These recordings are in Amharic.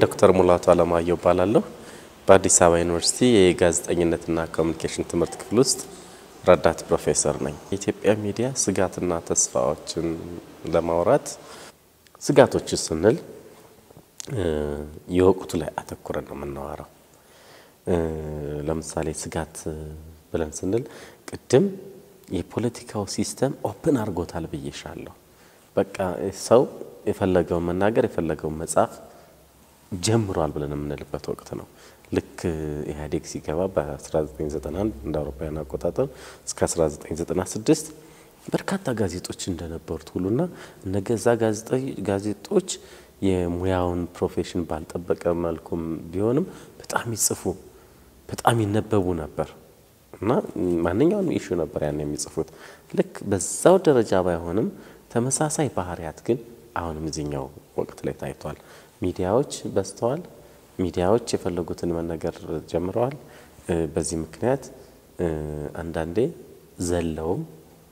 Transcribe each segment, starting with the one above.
ዶክተር ሙላቱ አለማየሁ እባላለሁ። በአዲስ አበባ ዩኒቨርሲቲ የጋዜጠኝነትና ኮሚኒኬሽን ትምህርት ክፍል ውስጥ ረዳት ፕሮፌሰር ነኝ። የኢትዮጵያ ሚዲያ ስጋትና ተስፋዎችን ለማውራት ስጋቶች ስንል የወቅቱ ላይ አተኩረን ነው የምናወራው። ለምሳሌ ስጋት ብለን ስንል ቅድም የፖለቲካው ሲስተም ኦፕን አድርጎታል ብዬሻለሁ። በቃ ሰው የፈለገውን መናገር የፈለገውን መጻፍ ጀምሯል ብለን የምንልበት ወቅት ነው። ልክ ኢህአዴግ ሲገባ በ1991 እንደ አውሮፓውያን አቆጣጠር እስከ 1996 በርካታ ጋዜጦች እንደነበሩት ሁሉና እነገዛ ጋዜጦች የሙያውን ፕሮፌሽን ባልጠበቀ መልኩም ቢሆንም በጣም ይጽፉ በጣም ይነበቡ ነበር እና ማንኛውንም ኢሹ ነበር ያን የሚጽፉት። ልክ በዛው ደረጃ ባይሆንም ተመሳሳይ ባህሪያት ግን አሁንም እዚህኛው ወቅት ላይ ታይቷል። ሚዲያዎች በዝተዋል። ሚዲያዎች የፈለጉትን መነገር ጀምረዋል። በዚህ ምክንያት አንዳንዴ ዘለውም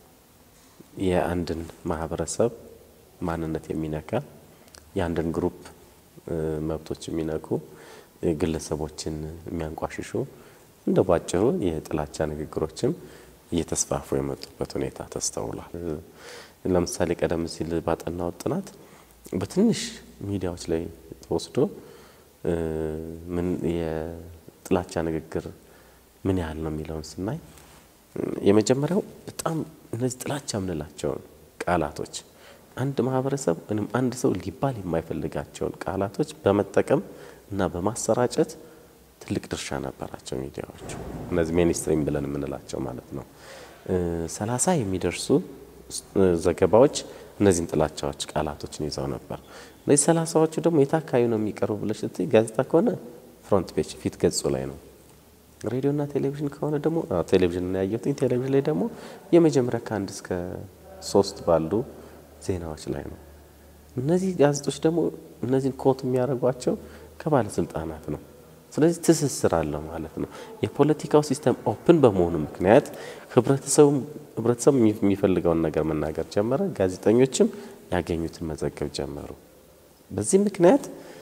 የአንድን ማህበረሰብ ማንነት የሚነካ የአንድን ግሩፕ መብቶች የሚነኩ ግለሰቦችን የሚያንቋሽሹ እንደ ባጭሩ የጥላቻ ንግግሮችም እየተስፋፉ የመጡበት ሁኔታ ተስተውሏል። ለምሳሌ ቀደም ሲል ባጠናው ጥናት በትንሽ ሚዲያዎች ላይ ተወስዶ ምን የጥላቻ ንግግር ምን ያህል ነው የሚለውን ስናይ የመጀመሪያው በጣም እነዚህ ጥላቻ የምንላቸውን ቃላቶች አንድ ማህበረሰብ ወይም አንድ ሰው ሊባል የማይፈልጋቸውን ቃላቶች በመጠቀም እና በማሰራጨት ትልቅ ድርሻ ነበራቸው ሚዲያዎቹ። እነዚህ ሜንስትሪም ብለን የምንላቸው ማለት ነው። ሰላሳ የሚደርሱ ዘገባዎች እነዚህን ጥላቻዎች ቃላቶችን ይዘው ነበር። እነዚህ ሰላሳዎቹ ደግሞ የት አካባቢ ነው የሚቀርቡ ብለሽ ስትይ ጋዜጣ ከሆነ ፍሮንት ፔጅ ፊት ገጹ ላይ ነው። ሬዲዮና ቴሌቪዥን ከሆነ ደግሞ ቴሌቪዥን ያየሁት ቴሌቪዥን ላይ ደግሞ የመጀመሪያ ከአንድ እስከ ሶስት ባሉ ዜናዎች ላይ ነው። እነዚህ ጋዜጦች ደግሞ እነዚህን ኮት የሚያደርጓቸው ከባለስልጣናት ነው። ስለዚህ ትስስር አለው ማለት ነው። የፖለቲካው ሲስተም ኦፕን በመሆኑ ምክንያት ህብረተሰቡ ህብረተሰቡ የሚፈልገውን ነገር መናገር ጀመረ። ጋዜጠኞችም ያገኙትን መዘገብ ጀመሩ። በዚህ ምክንያት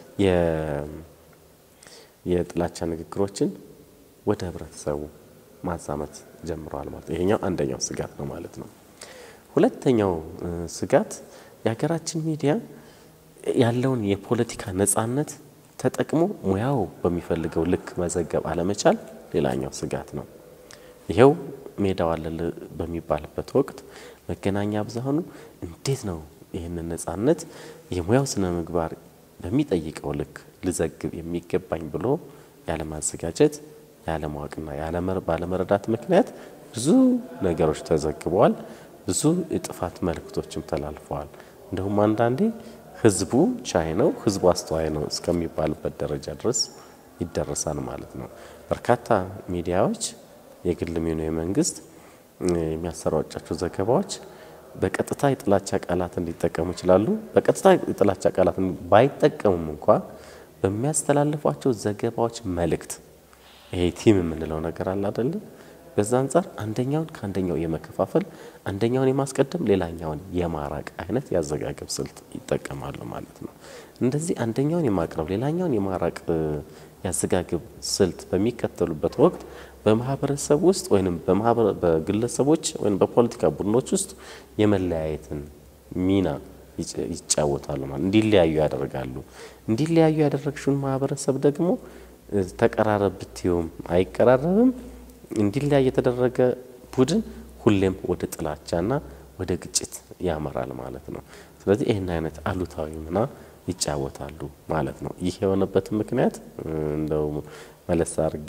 የጥላቻ ንግግሮችን ወደ ህብረተሰቡ ማዛመት ጀምረዋል ማለት ነው። ይሄኛው አንደኛው ስጋት ነው ማለት ነው። ሁለተኛው ስጋት የሀገራችን ሚዲያ ያለውን የፖለቲካ ነጻነት ተጠቅሞ ሙያው በሚፈልገው ልክ መዘገብ አለመቻል ሌላኛው ስጋት ነው። ይኸው ሜዳው አለል በሚባልበት ወቅት መገናኛ ብዙኃኑ እንዴት ነው ይህንን ነጻነት የሙያው ስነ ምግባር በሚጠይቀው ልክ ልዘግብ የሚገባኝ ብሎ ያለማዘጋጀት፣ ያለማወቅና ባለመረዳት ምክንያት ብዙ ነገሮች ተዘግበዋል። ብዙ የጥፋት መልእክቶችም ተላልፈዋል። እንደውም አንዳንዴ ህዝቡ ቻይ ነው፣ ህዝቡ አስተዋይ ነው እስከሚባልበት ደረጃ ድረስ ይደረሳል ማለት ነው። በርካታ ሚዲያዎች የግል ሚሆኑ የመንግስት የሚያሰራጫቸው ዘገባዎች በቀጥታ የጥላቻ ቃላትን ሊጠቀሙ ይችላሉ። በቀጥታ የጥላቻ ቃላትን ባይጠቀሙም እንኳ በሚያስተላልፏቸው ዘገባዎች መልእክት ይሄ ቲም የምንለው ነገር አለ አይደለ? በዛ አንጻር አንደኛውን ከአንደኛው የመከፋፈል አንደኛውን የማስቀደም ሌላኛውን የማራቅ አይነት ያዘጋገብ ስልት ይጠቀማሉ ማለት ነው። እንደዚህ አንደኛውን የማቅረብ ሌላኛውን የማራቅ ያዘጋገብ ስልት በሚከተሉበት ወቅት በማህበረሰብ ውስጥ ወይም በግለሰቦች ወይም በፖለቲካ ቡድኖች ውስጥ የመለያየትን ሚና ይጫወታሉ ማለት እንዲለያዩ ያደርጋሉ። እንዲለያዩ ያደረግሽውን ማህበረሰብ ደግሞ ተቀራረብ ብትይውም አይቀራረብም እንዲለያይ የተደረገ ቡድን ሁሌም ወደ ጥላቻና ወደ ግጭት ያመራል ማለት ነው። ስለዚህ ይህን አይነት አሉታዊ ሚና ይጫወታሉ ማለት ነው። ይህ የሆነበት ምክንያት እንደው መለስ አድርጌ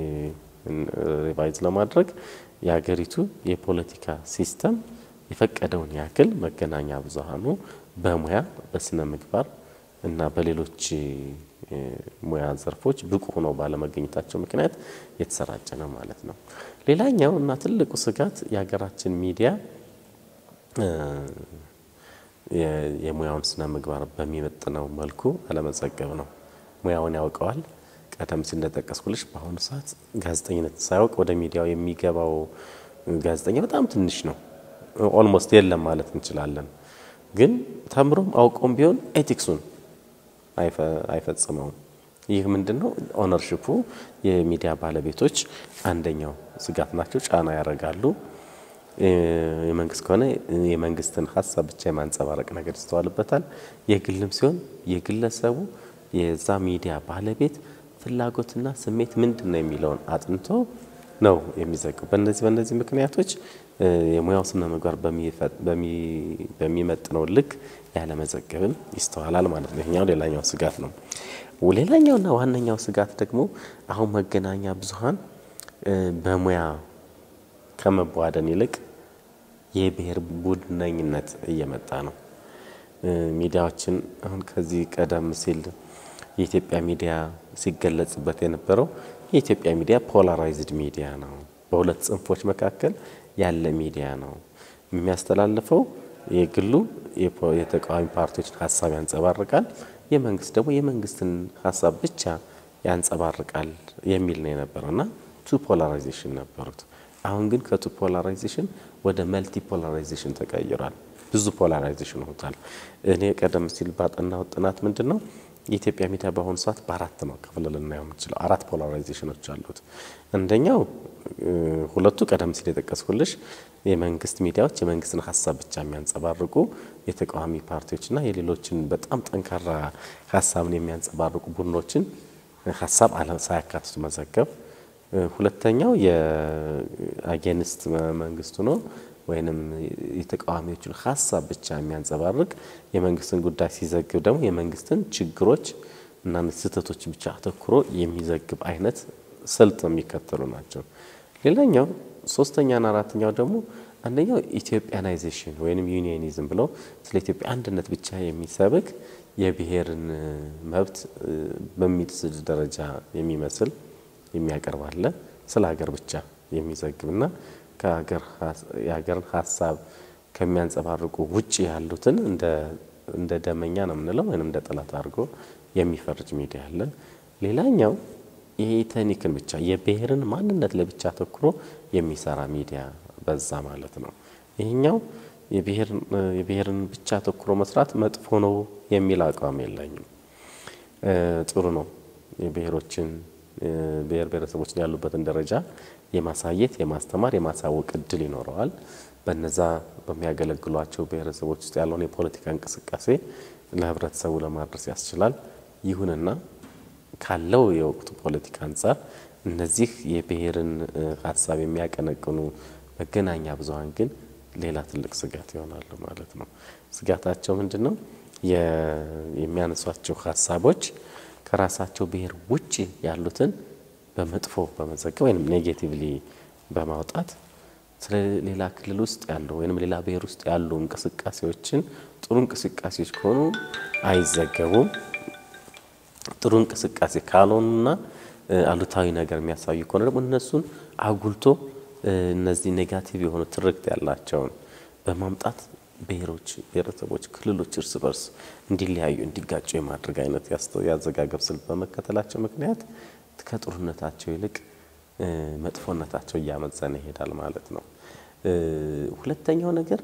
ሪቫይዝ ለማድረግ የሀገሪቱ የፖለቲካ ሲስተም የፈቀደውን ያክል መገናኛ ብዙኃኑ በሙያ በስነ ምግባር እና በሌሎች ሙያ ዘርፎች ብቁ ሆነው ባለመገኘታቸው ምክንያት የተሰራጨ ነው ማለት ነው። ሌላኛው እና ትልቁ ስጋት የሀገራችን ሚዲያ የሙያውን ስነ ምግባር በሚመጥነው መልኩ አለመዘገብ ነው። ሙያውን ያውቀዋል። ቀደም ሲል እንደጠቀስኩልሽ በአሁኑ ሰዓት ጋዜጠኝነት ሳያውቅ ወደ ሚዲያው የሚገባው ጋዜጠኛ በጣም ትንሽ ነው። ኦልሞስት የለም ማለት እንችላለን። ግን ተምሮም አውቆም ቢሆን ኤቲክሱን አይፈጽመውም። ይህ ምንድን ነው? ኦነርሽፑ የሚዲያ ባለቤቶች አንደኛው ስጋት ናቸው። ጫና ያደርጋሉ። የመንግስት ከሆነ የመንግስትን ሀሳብ ብቻ የማንጸባረቅ ነገር ይስተዋልበታል። የግልም ሲሆን የግለሰቡ የዛ ሚዲያ ባለቤት ፍላጎትና ስሜት ምንድን ነው የሚለውን አጥንቶ ነው የሚዘግቡ። በእነዚህ በእነዚህ ምክንያቶች የሙያው ስነ ምግባር በሚመጥነው ልክ ያለመዘገብም ይስተዋላል ማለት ነው። ይሄኛው ሌላኛው ስጋት ነው። ሌላኛውና ዋነኛው ስጋት ደግሞ አሁን መገናኛ ብዙኃን በሙያ ከመቧደን ይልቅ የብሔር ቡድነኝነት እየመጣ ነው። ሚዲያዎችን አሁን ከዚህ ቀደም ሲል የኢትዮጵያ ሚዲያ ሲገለጽበት የነበረው የኢትዮጵያ ሚዲያ ፖላራይዝድ ሚዲያ ነው። በሁለት ጽንፎች መካከል ያለ ሚዲያ ነው። የሚያስተላልፈው የግሉ የተቃዋሚ ፓርቲዎችን ሀሳብ ያንጸባርቃል፣ የመንግስት ደግሞ የመንግስትን ሀሳብ ብቻ ያንጸባርቃል የሚል ነው የነበረው እና ቱ ፖላራይዜሽን ነበሩት። አሁን ግን ከቱ ፖላራይዜሽን ወደ መልቲ ፖላራይዜሽን ተቀይሯል። ብዙ ፖላራይዜሽን ሆኗል። እኔ ቀደም ሲል ባጠናው ጥናት ምንድን ነው የኢትዮጵያ ሚዲያ በአሁኑ ሰዓት በአራት ነው ከፍለ ልናየው የምንችለው። አራት ፖላራይዜሽኖች አሉት። አንደኛው ሁለቱ ቀደም ሲል የጠቀስኩልሽ የመንግስት ሚዲያዎች የመንግስትን ሀሳብ ብቻ የሚያንጸባርቁ የተቃዋሚ ፓርቲዎችና የሌሎችን በጣም ጠንካራ ሀሳብን የሚያንጸባርቁ ቡድኖችን ሀሳብ ሳያካትቱ መዘገብ። ሁለተኛው የአጌንስት መንግስቱ ነው ወይንም የተቃዋሚዎችን ሀሳብ ብቻ የሚያንጸባርቅ የመንግስትን ጉዳይ ሲዘግብ ደግሞ የመንግስትን ችግሮች እና ስህተቶች ብቻ አተኩሮ የሚዘግብ አይነት ስልት የሚከተሉ ናቸው። ሌላኛው ሶስተኛና አራተኛው ደግሞ አንደኛው ኢትዮጵያናይዜሽን ወይንም ዩኒየኒዝም ብለው ስለ ኢትዮጵያ አንድነት ብቻ የሚሰብክ የብሔርን መብት በሚጥስል ደረጃ የሚመስል የሚያቀርብ አለ። ስለ ሀገር ብቻ የሚዘግብና የሀገርን ሀሳብ ከሚያንጸባርቁ ውጭ ያሉትን እንደ ደመኛ ነው የምንለው ወይም እንደ ጠላት አድርጎ የሚፈርጅ ሚዲያ አለ። ሌላኛው የኢተኒክን ብቻ የብሔርን ማንነት ላይ ብቻ አተኩሮ የሚሰራ ሚዲያ በዛ ማለት ነው። ይህኛው የብሔርን ብቻ አተኩሮ መስራት መጥፎ ነው የሚል አቋም የለኝም። ጥሩ ነው። የብሔሮችን ብሔር ብሔረሰቦችን ያሉበትን ደረጃ የማሳየት የማስተማር የማሳወቅ እድል ይኖረዋል። በነዛ በሚያገለግሏቸው ብሔረሰቦች ውስጥ ያለውን የፖለቲካ እንቅስቃሴ ለህብረተሰቡ ለማድረስ ያስችላል። ይሁንና ካለው የወቅቱ ፖለቲካ አንጻር እነዚህ የብሔርን ሀሳብ የሚያቀነቅኑ መገናኛ ብዙኃን ግን ሌላ ትልቅ ስጋት ይሆናሉ ማለት ነው። ስጋታቸው ምንድን ነው? የሚያነሷቸው ሀሳቦች ከራሳቸው ብሔር ውጭ ያሉትን በመጥፎ በመዘገብ ወይም ኔጌቲቭሊ በማውጣት ስለ ሌላ ክልል ውስጥ ያሉ ወይም ሌላ ብሔር ውስጥ ያሉ እንቅስቃሴዎችን ጥሩ እንቅስቃሴዎች ከሆኑ አይዘገቡም። ጥሩ እንቅስቃሴ ካልሆኑና አሉታዊ ነገር የሚያሳዩ ከሆነ ደግሞ እነሱን አጉልቶ እነዚህ ኔጋቲቭ የሆኑ ትርክት ያላቸውን በማምጣት ብሔሮች፣ ብሔረሰቦች፣ ክልሎች እርስ በርስ እንዲለያዩ እንዲጋጩ የማድረግ አይነት ያዘጋገብ ስልት በመከተላቸው ምክንያት ከጥሩነታቸው ይልቅ መጥፎነታቸው እያመዘነ ይሄዳል ማለት ነው። ሁለተኛው ነገር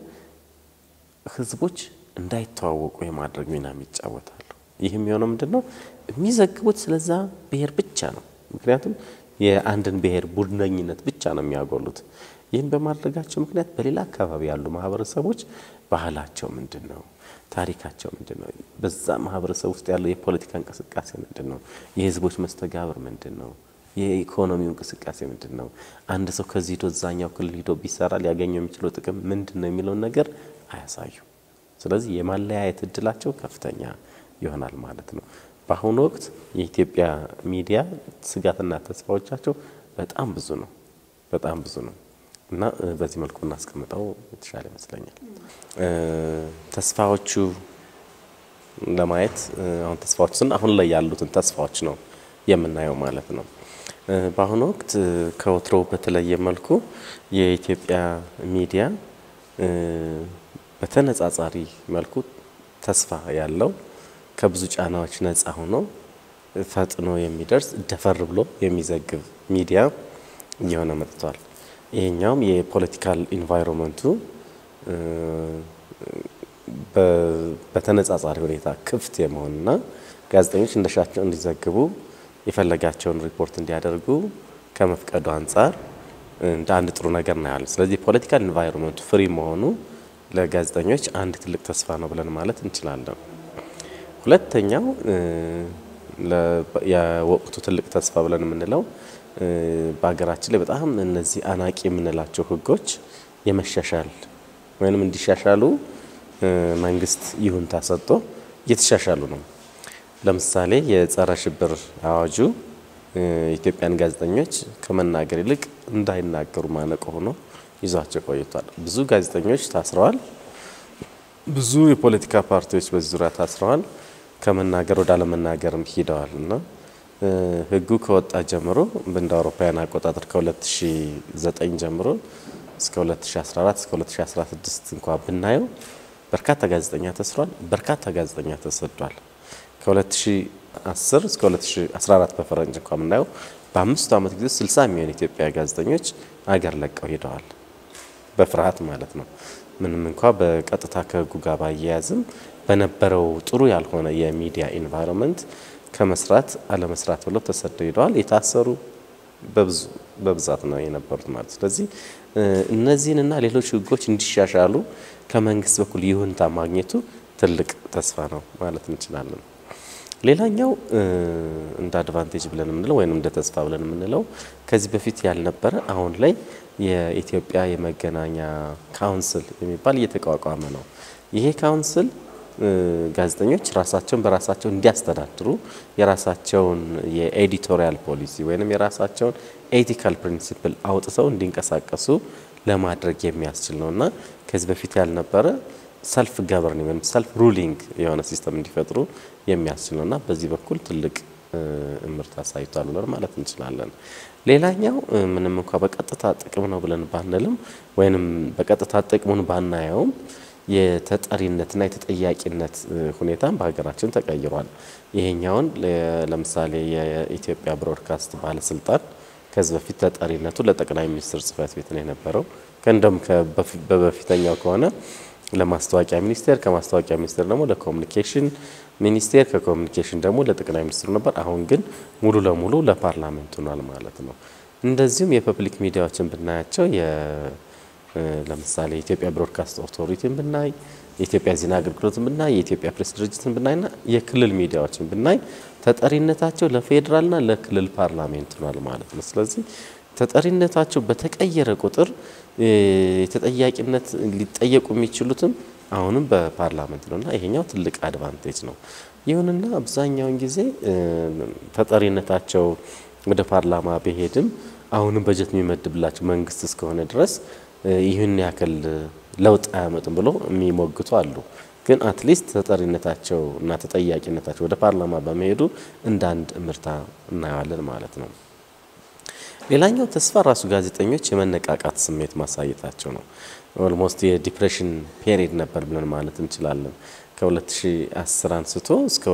ህዝቦች እንዳይተዋወቁ የማድረግ ሚናም ይጫወታሉ። ይህ የሚሆነው ምንድን ነው? የሚዘግቡት ስለዛ ብሔር ብቻ ነው። ምክንያቱም የአንድን ብሔር ቡድነኝነት ብቻ ነው የሚያጎሉት። ይህም በማድረጋቸው ምክንያት በሌላ አካባቢ ያሉ ማህበረሰቦች ባህላቸው ምንድን ነው? ታሪካቸው ምንድን ነው? በዛ ማህበረሰብ ውስጥ ያለው የፖለቲካ እንቅስቃሴ ምንድን ነው? የህዝቦች መስተጋብር ምንድን ነው? የኢኮኖሚው እንቅስቃሴ ምንድን ነው? አንድ ሰው ከዚህ ሂዶ እዛኛው ክልል ሂዶ ቢሰራ ሊያገኘው የሚችለው ጥቅም ምንድን ነው የሚለውን ነገር አያሳዩ። ስለዚህ የማለያየት እድላቸው ከፍተኛ ይሆናል ማለት ነው። በአሁኑ ወቅት የኢትዮጵያ ሚዲያ ስጋትና ተስፋዎቻቸው በጣም ብዙ ነው፣ በጣም ብዙ ነው እና በዚህ መልኩ እናስቀምጠው የተሻለ ይመስለኛል። ተስፋዎቹ ለማየት አሁን ተስፋዎች ስን አሁን ላይ ያሉትን ተስፋዎች ነው የምናየው ማለት ነው። በአሁኑ ወቅት ከወትሮው በተለየ መልኩ የኢትዮጵያ ሚዲያ በተነጻጻሪ መልኩ ተስፋ ያለው ከብዙ ጫናዎች ነፃ ሆኖ ፈጥኖ የሚደርስ ደፈር ብሎ የሚዘግብ ሚዲያ እየሆነ መጥቷል። ይሄኛውም የፖለቲካል ኢንቫይሮንመንቱ በተነጻጻሪ ሁኔታ ክፍት የመሆንና ጋዜጠኞች እንደሻቸው እንዲዘግቡ የፈለጋቸውን ሪፖርት እንዲያደርጉ ከመፍቀዱ አንጻር እንደ አንድ ጥሩ ነገር እናያለን። ስለዚህ ፖለቲካል ኢንቫይሮንመንቱ ፍሪ መሆኑ ለጋዜጠኞች አንድ ትልቅ ተስፋ ነው ብለን ማለት እንችላለን። ሁለተኛው የወቅቱ ትልቅ ተስፋ ብለን የምንለው በሀገራችን ላይ በጣም እነዚህ አናቂ የምንላቸው ሕጎች የመሻሻል ወይም እንዲሻሻሉ መንግስት ይሁንታ ሰጥቶ እየተሻሻሉ ነው። ለምሳሌ የጸረ ሽብር አዋጁ ኢትዮጵያን ጋዜጠኞች ከመናገር ይልቅ እንዳይናገሩ ማነቆ ሆኖ ይዟቸው ቆይቷል። ብዙ ጋዜጠኞች ታስረዋል። ብዙ የፖለቲካ ፓርቲዎች በዚህ ዙሪያ ታስረዋል። ከመናገር ወደ አለመናገርም ሂደዋል እና ህጉ ከወጣ ጀምሮ እንደ አውሮፓውያን አቆጣጠር ከ2009 ጀምሮ እስከ 2014 እስከ 2016 እንኳ ብናየው በርካታ ጋዜጠኛ ተስሯል። በርካታ ጋዜጠኛ ተሰዷል። ከ2010 እስከ 2014 በፈረንጅ እንኳ የምናየው በአምስቱ ዓመት ጊዜ 60 የሚሆኑ ኢትዮጵያ ጋዜጠኞች አገር ለቀው ሄደዋል። በፍርሃት ማለት ነው። ምንም እንኳ በቀጥታ ከህጉ ጋር ባያያዝም በነበረው ጥሩ ያልሆነ የሚዲያ ኢንቫይሮንመንት ከመስራት አለመስራት ብለው ተሰደው ሄደዋል። የታሰሩ በብዛት ነው የነበሩት ማለት። ስለዚህ እነዚህንና ሌሎች ህጎች እንዲሻሻሉ ከመንግስት በኩል ይሁንታ ማግኘቱ ትልቅ ተስፋ ነው ማለት እንችላለን። ሌላኛው እንደ አድቫንቴጅ ብለን የምንለው ወይም እንደ ተስፋ ብለን የምንለው ከዚህ በፊት ያልነበረ አሁን ላይ የኢትዮጵያ የመገናኛ ካውንስል የሚባል እየተቋቋመ ነው። ይሄ ካውንስል ጋዜጠኞች ራሳቸውን በራሳቸው እንዲያስተዳድሩ የራሳቸውን የኤዲቶሪያል ፖሊሲ ወይም የራሳቸውን ኤቲካል ፕሪንሲፕል አውጥተው እንዲንቀሳቀሱ ለማድረግ የሚያስችል ነው እና ከዚህ በፊት ያልነበረ ሰልፍ ገቨርኒንግ ወይም ሰልፍ ሩሊንግ የሆነ ሲስተም እንዲፈጥሩ የሚያስችል ነው እና በዚህ በኩል ትልቅ እምርታ አሳይቷል ብለን ማለት እንችላለን። ሌላኛው ምንም እንኳ በቀጥታ ጥቅም ነው ብለን ባንልም ወይንም በቀጥታ ጥቅሙን ባናየውም የተጠሪነትና የተጠያቂነት ሁኔታም በሀገራችን ተቀይሯል። ይሄኛውን ለምሳሌ የኢትዮጵያ ብሮድካስት ባለስልጣን ከዚህ በፊት ተጠሪነቱ ለጠቅላይ ሚኒስትር ጽህፈት ቤት ነው የነበረው። ከእንደም በበፊተኛው ከሆነ ለማስታወቂያ ሚኒስቴር፣ ከማስታወቂያ ሚኒስቴር ደግሞ ለኮሚኒኬሽን ሚኒስቴር፣ ከኮሚኒኬሽን ደግሞ ለጠቅላይ ሚኒስትሩ ነበር። አሁን ግን ሙሉ ለሙሉ ለፓርላሜንት ሆኗል ማለት ነው። እንደዚሁም የፐብሊክ ሚዲያዎችን ብናያቸው ለምሳሌ የኢትዮጵያ ብሮድካስት ኦቶሪቲን ብናይ፣ የኢትዮጵያ ዜና አገልግሎትን ብናይ፣ የኢትዮጵያ ፕሬስ ድርጅትን ብናይና የክልል ሚዲያዎችን ብናይ ተጠሪነታቸው ለፌዴራልና ለክልል ፓርላሜንት ሆኗል ማለት ነው። ስለዚህ ተጠሪነታቸው በተቀየረ ቁጥር የተጠያቂነት ሊጠየቁ የሚችሉትም አሁንም በፓርላመንት ነውና ይሄኛው ትልቅ አድቫንቴጅ ነው። ይሁንና አብዛኛውን ጊዜ ተጠሪነታቸው ወደ ፓርላማ ቢሄድም አሁንም በጀት የሚመድብላቸው መንግስት እስከሆነ ድረስ ይህን ያክል ለውጥ አያመጡም ብሎ የሚሞግቱ አሉ። ግን አትሊስት ተጠሪነታቸው እና ተጠያቂነታቸው ወደ ፓርላማ በመሄዱ እንደ አንድ እምርታ እናየዋለን ማለት ነው። ሌላኛው ተስፋ ራሱ ጋዜጠኞች የመነቃቃት ስሜት ማሳየታቸው ነው። ኦልሞስት የዲፕሬሽን ፔሪድ ነበር ብለን ማለት እንችላለን። ከ2010 አንስቶ እስከ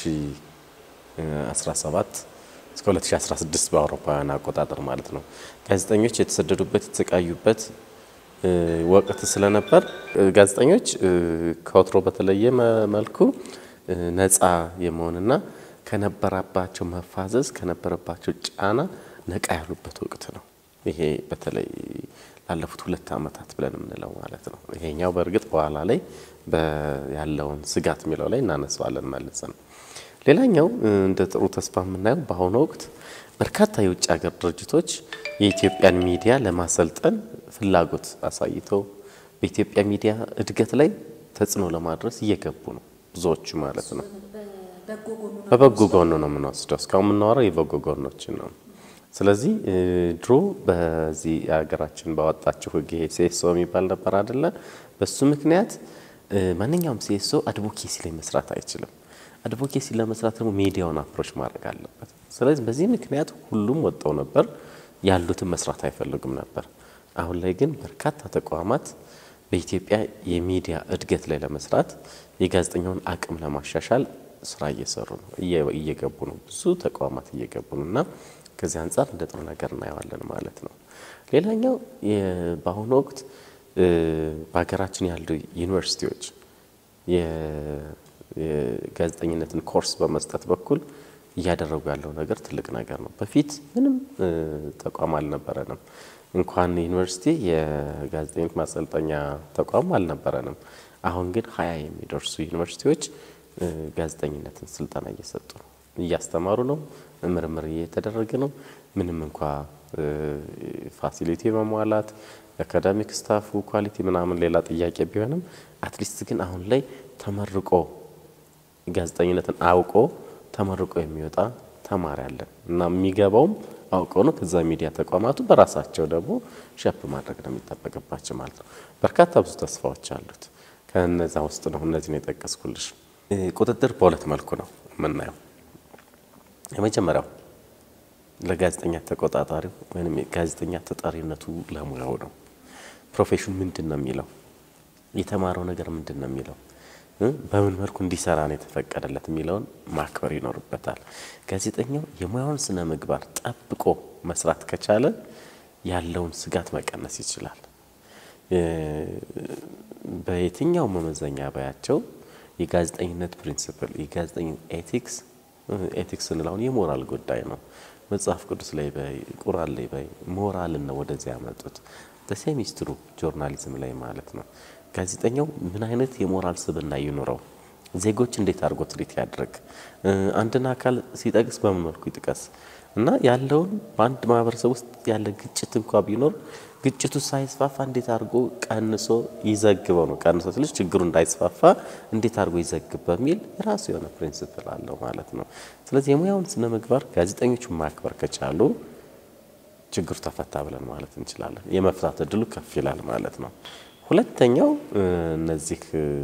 2017 እስከ 2016 በአውሮፓውያን አቆጣጠር ማለት ነው። ጋዜጠኞች የተሰደዱበት የተሰቃዩበት ወቅት ስለነበር ጋዜጠኞች ከወትሮ በተለየ መልኩ ነፃ የመሆንና ከነበረባቸው መፋዘዝ ከነበረባቸው ጫና ነቃ ያሉበት ወቅት ነው። ይሄ በተለይ ላለፉት ሁለት ዓመታት ብለን የምንለው ማለት ነው። ይሄኛው በእርግጥ በኋላ ላይ ያለውን ስጋት የሚለው ላይ እናነሳዋለን መልሰን። ሌላኛው እንደ ጥሩ ተስፋ የምናየው በአሁኑ ወቅት በርካታ የውጭ ሀገር ድርጅቶች የኢትዮጵያን ሚዲያ ለማሰልጠን ፍላጎት አሳይተው በኢትዮጵያ ሚዲያ እድገት ላይ ተጽዕኖ ለማድረስ እየገቡ ነው። ብዙዎቹ ማለት ነው። በበጎ ጎኑ ነው የምንወስደው። እስካሁን የምናወራው የበጎ ጎኖችን ነው። ስለዚህ ድሮ በዚህ ሀገራችን ባወጣችው ሕግ ይሄ ሴሶ የሚባል ነበር አይደለ? በሱ ምክንያት ማንኛውም ሴሶ አድቮኬሲ ላይ መስራት አይችልም። አድቮኬሲ ለመስራት ደግሞ ሚዲያውን አፕሮች ማድረግ አለበት። ስለዚህ በዚህ ምክንያት ሁሉም ወጣው ነበር፣ ያሉትን መስራት አይፈልጉም ነበር። አሁን ላይ ግን በርካታ ተቋማት በኢትዮጵያ የሚዲያ እድገት ላይ ለመስራት የጋዜጠኛውን አቅም ለማሻሻል ስራ እየሰሩ ነው፣ እየገቡ ነው። ብዙ ተቋማት እየገቡ ነው እና ከዚህ አንጻር እንደ ጥሩ ነገር እናየዋለን ማለት ነው። ሌላኛው በአሁኑ ወቅት በሀገራችን ያሉ ዩኒቨርሲቲዎች የጋዜጠኝነትን ኮርስ በመስጠት በኩል እያደረጉ ያለው ነገር ትልቅ ነገር ነው። በፊት ምንም ተቋም አልነበረንም። እንኳን ዩኒቨርሲቲ የጋዜጠኝነት ማሰልጠኛ ተቋም አልነበረንም። አሁን ግን ሀያ የሚደርሱ ዩኒቨርሲቲዎች ጋዜጠኝነትን ስልጠና እየሰጡ ነው፣ እያስተማሩ ነው፣ ምርምር እየተደረገ ነው። ምንም እንኳ ፋሲሊቲ መሟላት አካዳሚክ ስታፉ ኳሊቲ ምናምን ሌላ ጥያቄ ቢሆንም አትሊስት ግን አሁን ላይ ተመርቆ ጋዜጠኝነትን አውቆ ተመርቆ የሚወጣ ተማሪ አለን እና የሚገባውም አውቀው ነው። ከዛ ሚዲያ ተቋማቱ በራሳቸው ደግሞ ሸፕ ማድረግ ነው የሚጠበቅባቸው ማለት ነው። በርካታ ብዙ ተስፋዎች አሉት። ከነዛ ውስጥ ነው እነዚህን የጠቀስኩልሽ። ቁጥጥር በሁለት መልኩ ነው የምናየው። የመጀመሪያው ለጋዜጠኛ ተቆጣጣሪው ወይም ጋዜጠኛ ተጠሪነቱ ለሙያው ነው። ፕሮፌሽኑ ምንድን ነው የሚለው የተማረው ነገር ምንድን ነው የሚለው በምን መልኩ እንዲሰራ ነው የተፈቀደለት የሚለውን ማክበር ይኖርበታል። ጋዜጠኛው የሙያውን ስነ ምግባር ጠብቆ መስራት ከቻለ ያለውን ስጋት መቀነስ ይችላል። በየትኛው መመዘኛ ባያቸው የጋዜጠኝነት ፕሪንሲፕል የጋዜጠኝነት ኤቲክስ ኤቲክስ ስንል የሞራል ጉዳይ ነው። መጽሐፍ ቅዱስ ላይ በይ ቁርአን ላይ በይ ሞራልን ነው ወደዚህ ያመጡት። በሴሚስትሩ ጆርናሊዝም ላይ ማለት ነው። ጋዜጠኛው ምን አይነት የሞራል ስብዕና ይኑረው? ዜጎች እንዴት አድርጎ ትሪት ያድርግ? አንድን አካል ሲጠቅስ በምን መልኩ ይጥቀስ? እና ያለውን በአንድ ማህበረሰብ ውስጥ ያለ ግጭት እንኳ ቢኖር ግጭቱ ሳይስፋፋ እንዴት አድርጎ ቀንሶ ይዘግበው ነው። ቀንሶ ስልሽ ችግሩ እንዳይስፋፋ እንዴት አድርጎ ይዘግብ በሚል የራሱ የሆነ ፕሪንሲፕል አለው ማለት ነው። ስለዚህ የሙያውን ስነ ምግባር ጋዜጠኞቹ ማክበር ከቻሉ ችግሩ ተፈታ ብለን ማለት እንችላለን። የመፍታት እድሉ ከፍ ይላል ማለት ነው። ሁለተኛው እነዚህ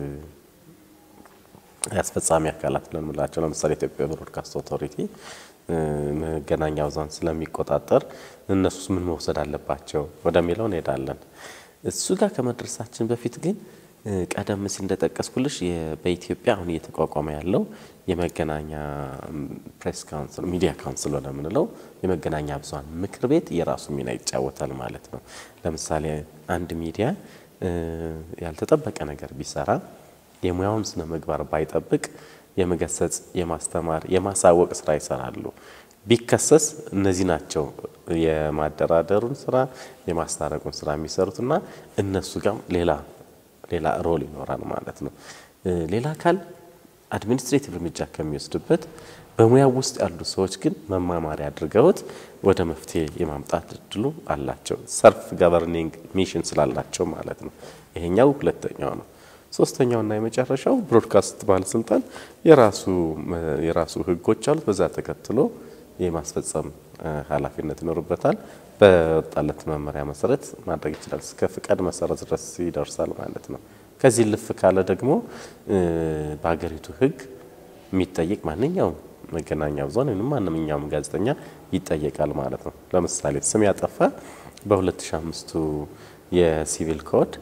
የአስፈጻሚ አካላት ብለን የምንላቸው ለምሳሌ ኢትዮጵያ ብሮድካስት ኦቶሪቲ መገናኛ ብዙኃን ስለሚቆጣጠር እነሱስ ምን መውሰድ አለባቸው ወደሚለው እንሄዳለን። እሱ ጋር ከመድረሳችን በፊት ግን ቀደም ሲል እንደጠቀስኩልሽ በኢትዮጵያ አሁን እየተቋቋመ ያለው የመገናኛ ፕሬስ ካውንስል ሚዲያ ካውንስል ወደምንለው የመገናኛ ብዙኃን ምክር ቤት የራሱ ሚና ይጫወታል ማለት ነው። ለምሳሌ አንድ ሚዲያ ያልተጠበቀ ነገር ቢሰራ የሙያውን ስነ ምግባር ባይጠብቅ የመገሰጽ፣ የማስተማር፣ የማሳወቅ ስራ ይሰራሉ። ቢከሰስ እነዚህ ናቸው የማደራደሩን ስራ የማስታረቁን ስራ የሚሰሩትና እነሱ ጋር ሌላ ሌላ ሮል ይኖራል ማለት ነው። ሌላ አካል አድሚኒስትሬቲቭ እርምጃ ከሚወስድበት በሙያው ውስጥ ያሉ ሰዎች ግን መማማሪያ አድርገውት ወደ መፍትሄ የማምጣት እድሉ አላቸው። ሰልፍ ገቨርኒንግ ሚሽን ስላላቸው ማለት ነው። ይሄኛው ሁለተኛው ነው። ሶስተኛውና የመጨረሻው ብሮድካስት ባለስልጣን የራሱ የራሱ ህጎች አሉት። በዛ ተከትሎ የማስፈጸም ኃላፊነት ይኖርበታል። በወጣለት መመሪያ መሰረት ማድረግ ይችላል። እስከ ፍቃድ መሰረት ድረስ ይደርሳል ማለት ነው። ከዚህ ልፍ ካለ ደግሞ በሀገሪቱ ህግ የሚጠየቅ ማንኛውም መገናኛ ብዙኃን ወይም ማንኛውም ጋዜጠኛ ይጠየቃል ማለት ነው። ለምሳሌ ስም ያጠፋ በ2005 የሲቪል ኮድ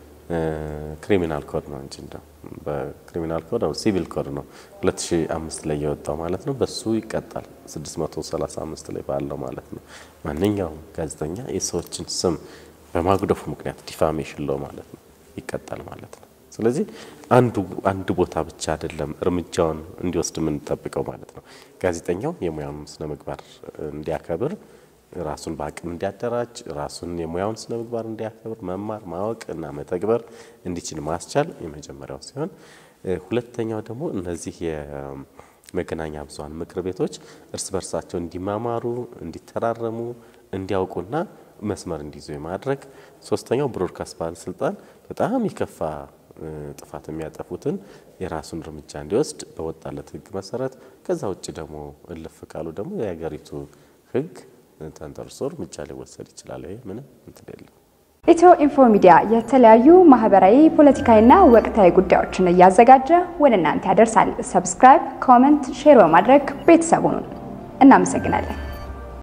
ክሪሚናል ኮድ ነው እንጂ እንደው በክሪሚናል ኮድ ነው ሲቪል ኮድ ነው 2005 ላይ የወጣው ማለት ነው። በሱ ይቀጣል 635 ላይ ባለው ማለት ነው። ማንኛውም ጋዜጠኛ የሰዎችን ስም በማጉደፉ ምክንያት ዲፋሜሽን ለው ማለት ነው ይቀጣል ማለት ነው። ስለዚህ አንዱ አንድ ቦታ ብቻ አይደለም እርምጃውን እንዲወስድ የምንጠብቀው ማለት ነው። ጋዜጠኛው የሙያውን ስነ ምግባር እንዲያከብር ራሱን በአቅም እንዲያደራጅ ራሱን የሙያውን ስነ ምግባር እንዲያከብር መማር ማወቅ እና መተግበር እንዲችል ማስቻል የመጀመሪያው ሲሆን፣ ሁለተኛው ደግሞ እነዚህ የመገናኛ ብዙኃን ምክር ቤቶች እርስ በርሳቸው እንዲማማሩ፣ እንዲተራረሙ፣ እንዲያውቁና መስመር እንዲይዙ የማድረግ ሶስተኛው ብሮድካስት ባለስልጣን በጣም የከፋ ጥፋት የሚያጠፉትን የራሱን እርምጃ እንዲወስድ በወጣለት ሕግ መሰረት ከዛ ውጭ ደግሞ እልፍ ካሉ ደግሞ የሀገሪቱ ሕግ ተንተርሶ እርምጃ ሊወሰድ ይችላል። ይሄ ምንም እንትን የለም። ኢትዮ ኢንፎ ሚዲያ የተለያዩ ማህበራዊ፣ ፖለቲካዊና ወቅታዊ ጉዳዮችን እያዘጋጀ ወደ እናንተ ያደርሳል። ሰብስክራይብ፣ ኮመንት፣ ሼር በማድረግ ቤተሰቡን እናመሰግናለን።